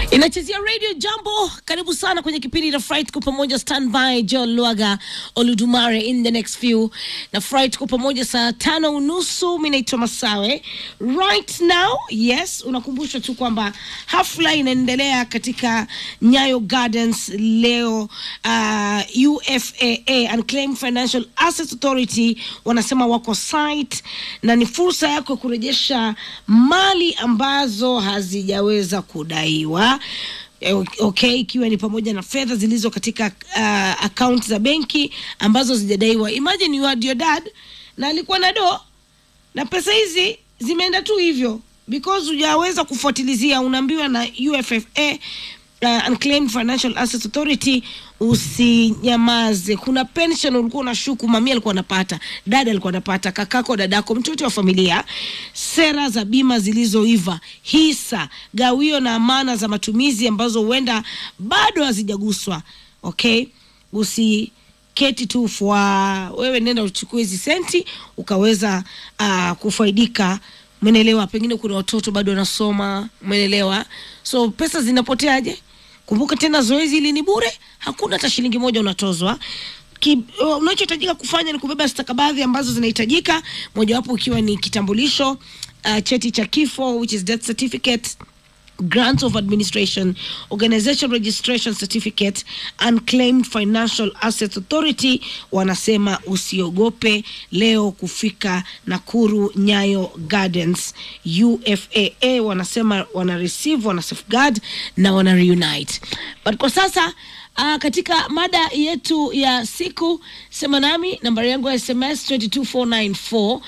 inachezea radio jambo karibu sana kwenye kipindi na fright kwa pamoja standby john lwaga oludumare in the next few na fright kwa pamoja saa tano unusu mi naitwa masawe right now yes unakumbushwa tu kwamba hafla inaendelea katika nyayo gardens leo uh, ufaa unclaimed financial assets authority wanasema wako site na ni fursa yako ya kurejesha mali ambazo hazijaweza kudaiwa Eh, okay ikiwa ni pamoja na fedha zilizo katika uh, akaunti za benki ambazo zijadaiwa imagine you had your dad na alikuwa na do na pesa hizi zimeenda tu hivyo because hujaweza kufuatilizia unaambiwa na uffa uh, unclaimed financial assets authority usinyamaze kuna pension ulikuwa unashuku mamia alikuwa anapata dada alikuwa anapata kakako dadako mtoto wa familia sera za bima zilizoiva hisa gawio na amana za matumizi ambazo huenda bado hazijaguswa okay usiketi tu fwa wewe nenda uchukue hizi senti ukaweza uh, kufaidika umenelewa pengine kuna watoto bado wanasoma umenelewa so pesa zinapoteaje kumbuka tena zoezi hili ni bure hakuna hata shilingi moja unatozwa Ki- uh, unachohitajika kufanya ni kubeba stakabadhi ambazo zinahitajika mojawapo ikiwa ni kitambulisho uh, cheti cha kifo which is death certificate grants of administration organization registration certificate unclaimed financial assets authority wanasema usiogope leo kufika nakuru nyayo gardens ufaa wanasema wana receive wana safeguard na wana reunite but kwa sasa Uh, katika mada yetu ya siku sema nami nambari yangu ya sms 22494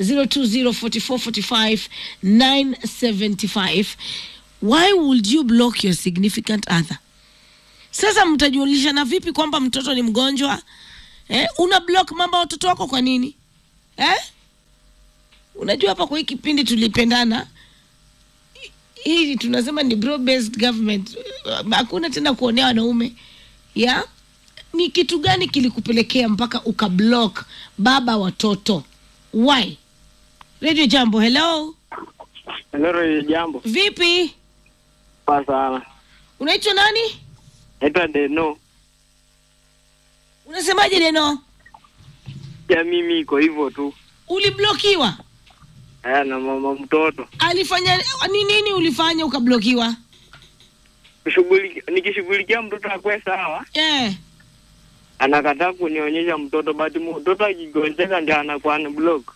0204445 why would you block your significant other sasa mtajulishana vipi kwamba mtoto ni mgonjwa eh? una block mamba watoto wako kwa nini eh? unajua hapa kwa hii kipindi tulipendana hii tunasema ni bro based government hakuna tena kuonea wanaume ya ni kitu gani kilikupelekea mpaka ukablock baba watoto why radio jambo hello Hello, jambo. vipi Poa sana. unaitwa nani Naitwa Deno. unasemaje neno Ya mimi iko hivyo tu. uliblokiwa Aya na mama mtoto. alifanya ni nini ulifanya ukablokiwa Kushughuliki- Nikishughulikia mtoto akwe sawa, eh. anakataa kunionyesha mtoto but mtoto akigonjeka ndio anakuwa ni block.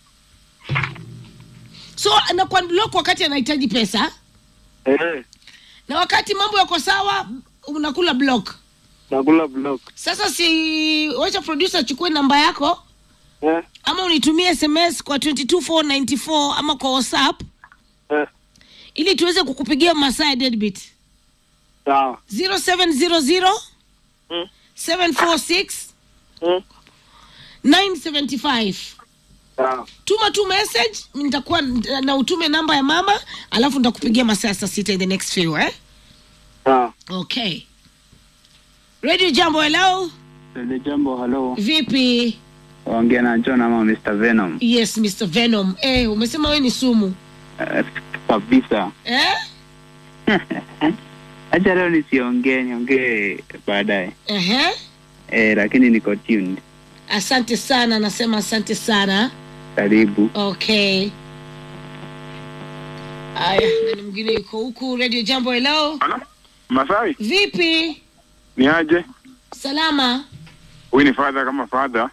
so na kwa block wakati anahitaji pesa Eh, na wakati mambo yako sawa unakula block nakula block. sasa si wacha producer achukue namba yako Eh, ama unitumie sms kwa 22494 ama kwa whatsapp eh, ili tuweze kukupigia masaa ya deadbeat sawa. 0700 Mm, 746 mm, 975 sawa. tuma tu message nitakuwa na utume namba ya mama alafu nitakupigia masaa ya saa sita in the next few eh? Sawa. okay radio jambo hello Lele jambo, halo. vipi Ongea na John ama Mr. Venom. yes mr venom eh, umesema we ni sumu Uh, kabisa. eh? Acha leo nisiongee, niongee baadaye. uh Eh, lakini niko tuned. asante sana nasema asante sana Karibu. okay aya nani mwingine yuko huku radio jambo hello Halo? Masai, vipi ni aje? salama Huyu ni father kama father.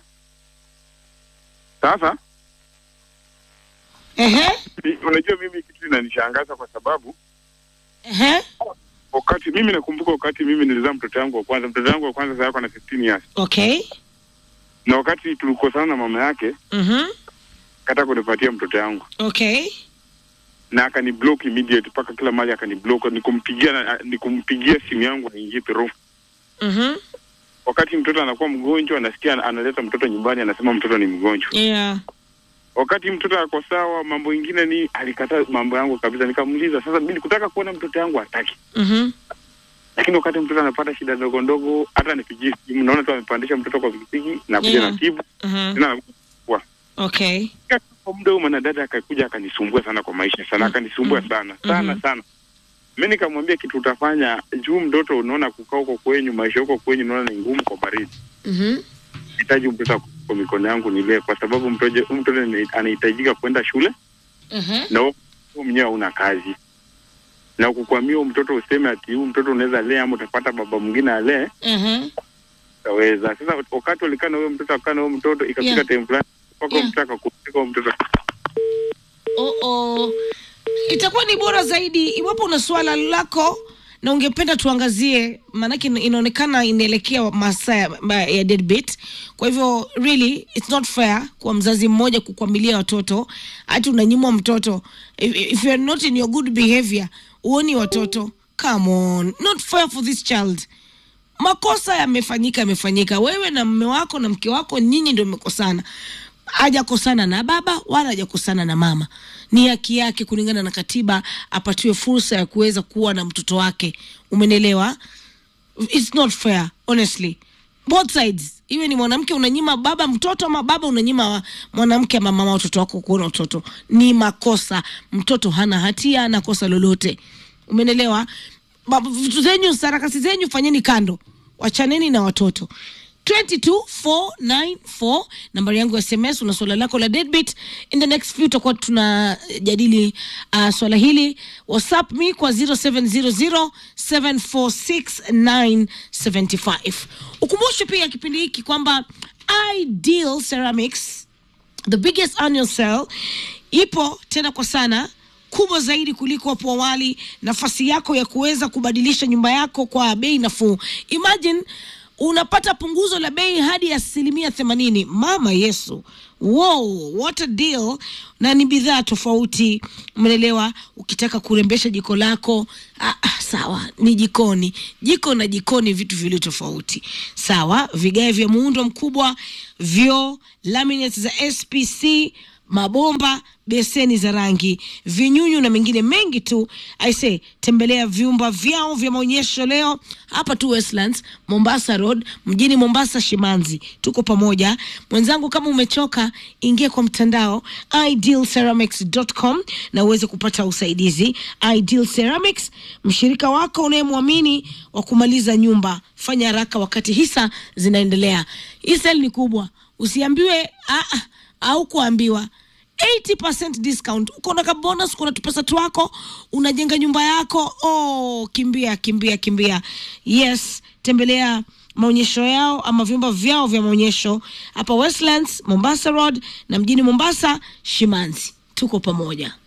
Sasa Ehe, mi- unajua mimi kitu inanishangaza kwa sababu ehe, wakati mimi nakumbuka wakati mimi nilizaa mtoto wangu wa kwanza, mtoto wangu wa kwanza sasa yako na 15 years, okay na wakati tulikosana na mama yake mhm, kata kunipatia mtoto yangu okay na akani block immediate mpaka kila mali akani block, nikumpigia na- nikumpigia simu yangu aingie through. mhm, Wakati mtoto anakuwa mgonjwa, anasikia analeta mtoto nyumbani, anasema mtoto ni mgonjwa. yeah wakati mtoto ako sawa, mambo ingine ni alikataa mambo yangu kabisa. Nikamuuliza sasa, mimi kutaka kuona mtoto yangu hataki, mhm, lakini wakati mtoto anapata shida ndogo ndogo, hata nipigie simu, naona tu amepandisha mtoto kwa pikipiki na kuja Yeah. na tibu mhm, tena anakuwa okay kwa muda huo, mwanadada akakuja akanisumbua sana kwa maisha sana, akanisumbua Mhm. sana sana Mhm. sana. mi nikamwambia kitu utafanya juu mtoto unaona kukaa huko kwenyu maisha huko kwenyu unaona ni ngumu kwa baridi Mhm. hitaji mtoto kwa mikono yangu nilee kwa sababu mtoto mtoto ni- anahitajika kwenda shule Mhm. na wewe mwenyewe hauna kazi na kukwamia huyu mtoto useme ati huu mtoto unaweza lee ama utapata baba mwingine alee Mhm. utaweza sasa wakati walikaa na huyo mtoto akaa na huyo mtoto ikafika Yeah. time fulani mpaka Yeah. mtoto akakumzika huyo mtoto Oh, oh. Itakuwa ni bora zaidi iwapo una swala lako na ungependa tuangazie, maanake ina- inaonekana inaelekea masaa ya- ma- ya deadbeat. Kwa hivyo really it's not fair kwa mzazi mmoja kukwamilia watoto, hati unanyimwa mtoto. If, if you're not in your good behavior, uoni watoto. Come on, not fair for this child. makosa yamefanyika yamefanyika wewe na mme wako na mke wako nyinyi ndio mmekosana hajakosana na baba wala hajakosana na mama ni haki yake kulingana na katiba apatiwe fursa ya kuweza kuwa na mtoto wake umenelewa it's not fair honestly both sides iwe ni mwanamke unanyima baba mtoto ama baba unanyima wa- mwanamke ama mama watoto wako kuona mtoto ni makosa mtoto hana hatia ana kosa lolote umenelewa Ba- vitu zenyu sarakasi zenyu fanyeni kando wachaneni na watoto 22494 nambari yangu ya sms una swala lako la deadbeat in the next few tutakuwa tunajadili uh, swala hili whatsapp me kwa 0700746975 ukumbushe pia kipindi hiki kwamba ideal ceramics the biggest annual sale ipo tena kwa sana kubwa zaidi kuliko hapo awali nafasi yako ya kuweza kubadilisha nyumba yako kwa bei nafuu imagine unapata punguzo la bei hadi asilimia themanini mama yesu wow, what a deal na ni bidhaa tofauti umeelewa ukitaka kurembesha jiko lako ah, ah, sawa ni jikoni jiko na jikoni vitu vili tofauti sawa vigae vya muundo mkubwa vyoo laminates za spc mabomba beseni za rangi vinyunyu na mengine mengi tu aise tembelea vyumba vyao vya maonyesho leo hapa tu westlands mombasa road mjini mombasa shimanzi tuko pamoja mwenzangu kama umechoka ingia kwa mtandao idealceramics.com na uweze kupata usaidizi ideal ceramics mshirika wako unayemwamini wa kumaliza nyumba fanya haraka wakati hisa zinaendelea hii sel ni kubwa usiambiwe ah, ah, au kuambiwa 80% discount uko na kabonus uko na tupesa twako unajenga nyumba yako oh, kimbia kimbia kimbia yes tembelea maonyesho yao ama vyumba vyao vya maonyesho hapa westlands mombasa road na mjini mombasa shimanzi tuko pamoja